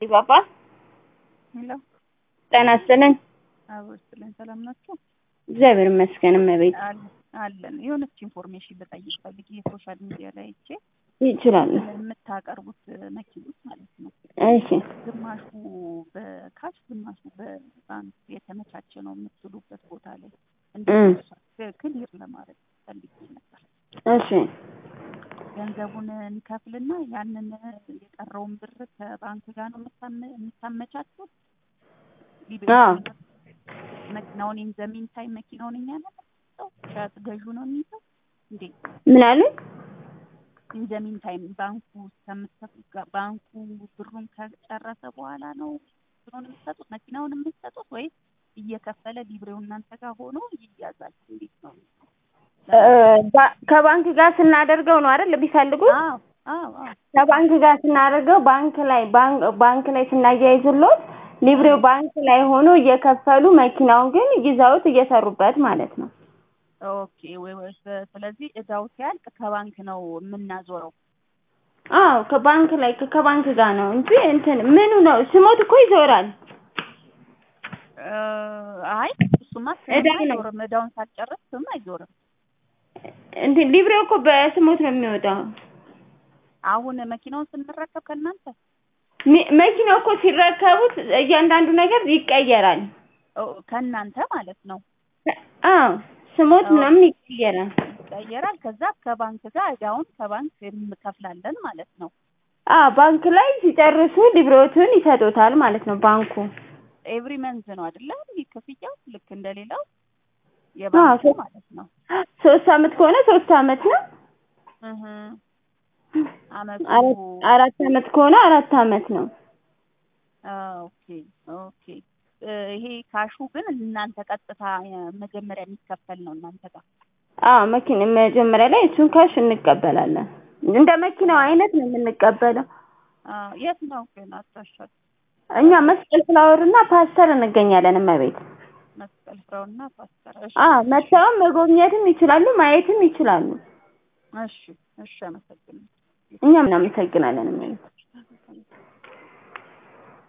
ፓፓ ሄሎ ጤና ይስጥልኝ። አቦ ይስጥልኝ። ሰላም ናችሁ? እግዚአብሔር ይመስገን እመቤት። አለ- አለን የሆነች ኢንፎርሜሽን ልጠይቅ ፈልጌ የሶሻል ሚዲያ ላይ አይቼ ይችላሉ። የምታቀርቡት መኪኖች ማለት ነው እሺ ግማሹ በካሽ ግማሹ በባንክ የተመቻቸ ነው የምትሉበት ቦታ ላይ እም። ክሊር ለማድረግ ፈልጌ ነበር። እሺ ገንዘቡን እንከፍልና ያንን የቀረውን ብር ከባንክ ጋር ነው የምታመ- የምታመቻቹት? ሊቤ- አዎ። መኪናውን ኢን ዘ ሚን ታይም መኪናውን እኛ ነው የምንይዘው? ሻጭ ገዡ ነው የሚይዘው እንዴ? ምን አሉ? ኢን ዘ ሚን ታይም ባንኩ እስከምትከፍሉ ጋ- ባንኩ ብሩን ከጨረሰ በኋላ ነው ብሩን የምትሰጡት መኪናውን የምትሰጡት ወይስ እየከፈለ ሊብሬው እናንተ ጋር ሆኖ ይያዛል? እንዴት ነው? እ፣ ባ- ከባንክ ጋር ስናደርገው ነው አይደል ቢፈልጉት? አዎ አዎ አዎ ከባንክ ጋር ስናደርገው ባንክ ላይ ባንክ ባንክ ላይ ስናያይዙሎት ሊብሬው ባንክ ላይ ሆኖ እየከፈሉ መኪናውን ግን ይዘውት እየሰሩበት ማለት ነው። ኦኬ ወይ ወይ ስለ- ስለዚህ እዳው ሲያልቅ ከባንክ ነው የምናዞረው። አዎ ከባንክ ላይ ከባንክ ጋር ነው እንጂ እንትን ምኑ ነው ስሞት እኮ ይዞራል። እ፣ አይ እሱማ እዳ ስም ነው። አይዞርም። እዳውን ሳልጨርስ ስም አይዞርም። እንትን ሊብሬው እኮ በስሞት ነው የሚወጣው። አሁን መኪናውን ስንረከብ ከእናንተ ሚ- መኪናው እኮ ሲረከቡት እያንዳንዱ ነገር ይቀየራል። ኦ፣ ከእናንተ ማለት ነው አዎ ስሞት አዎ። ምናምን ይቀየራል። ይቀየራል። ከዛ ከባንክ ጋር እዳውን ከባንክ እንከፍላለን ማለት ነው። አዎ ባንክ ላይ ሲጨርሱ ሊብሬዎቱን ይሰጡታል ማለት ነው ባንኩ። ኤቭሪ መንዝ ነው አይደለ? ይህ ክፍያው ልክ እንደሌላው የባንኩ አዎ። ማለት ነው። ሶስት አመት ከሆነ ሶስት አመት ነው። እህ አመቱ አራት አራት አመት ከሆነ አራት አመት ነው። አ፣ ኦኬ ኦኬ። እ፣ ይሄ ካሹ ግን እናንተ ቀጥታ እ፣ መጀመሪያ የሚከፈል ነው እናንተ ጋር። አዎ መኪና መጀመሪያ ላይ እሱን ካሽ እንቀበላለን። እንደ መኪናው አይነት ነው የምንቀበለው። አ፣ የት ነው ግን አድራሻችሁ? እኛ መስቀል ፍላወር እና ፓስተር እንገኛለን እመቤት። መስቀል ፍራውና ፓስተር። እሺ አዎ መጥተውም መጎብኘትም ይችላሉ፣ ማየትም ይችላሉ። እሺ እሺ፣ አመሰግናለሁ። እኛም እናመሰግናለን እመቤት።